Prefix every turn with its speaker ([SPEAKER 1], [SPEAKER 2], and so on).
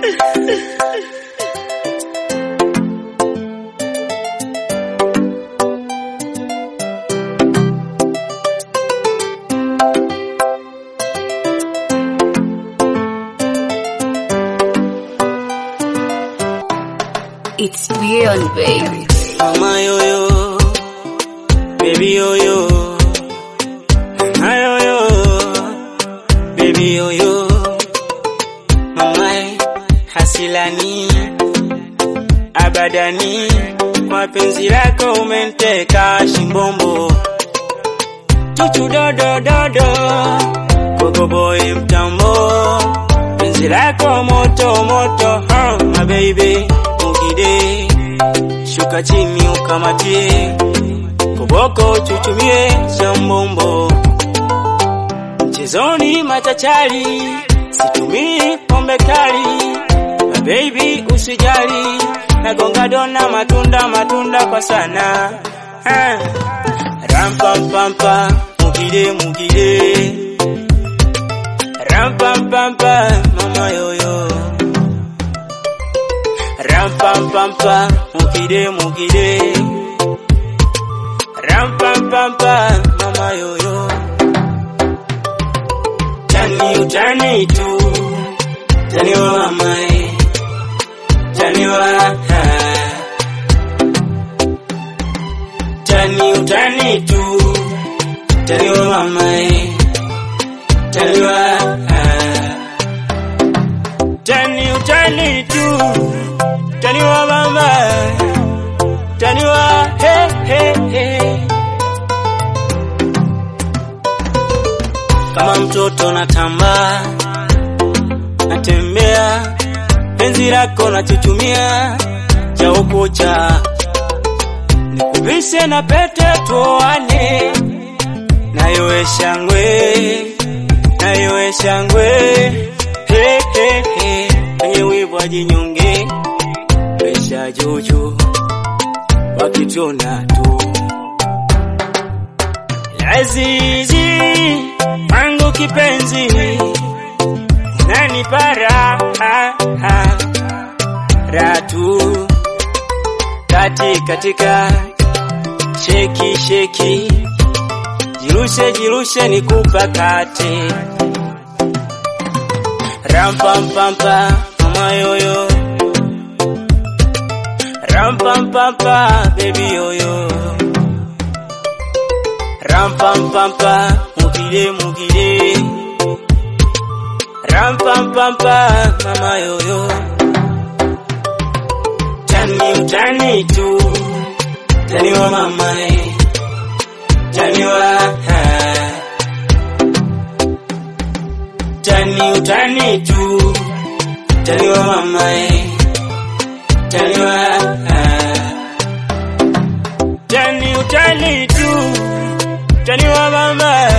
[SPEAKER 1] It's beyond baby.
[SPEAKER 2] Mama yoyo, baby yoyo, mama yoyo, baby yoyo, mama hasilani abadani, kwa penzi lako umenteka shimbombo, chuchu dodo dodo, gogo boy mtambo, penzi lako moto moto, huh, my baby, mugide shuka chini ukamatie, koboko chuchumie shambombo, mchezoni machachari, situmii pombe kali, my baby usijali, nagonga dona matunda matunda kwa sana ah. Rampampampa mugide mugide, rampampampa mama yoyo Rampampampa, mukide mukide. Rampampampa, mama yoyo. Tani utani tu, tani wa mama eh. Tani wa ha. Tani utani tu, tani wa mama eh. Tani wa ha. Tani utani tu Tani wa mama Tani wa he he he Kama mtoto natamba Natembea Penzi lako nachuchumia Cha ukucha Nikuvishe na pete tuoane Nayowe shangwe Nayowe shangwe He he he Kwenye wivu ajinyonge Pesha juju wakitona tu Lazizi wangu kipenzi nani para ha, ha, ratu kati katika sheki sheki jirushe jirushe nikupakate rampampampa mama yoyo Rampampampa, baby yoyo. Rampampampa, mugide mugide. Rampampampa, mama yoyo. Tani utani tu, tani wa mama eh. Tani wa ha. Tani utani tu, tani wa mama eh. Tani wa Tani utani tu Tani wa mama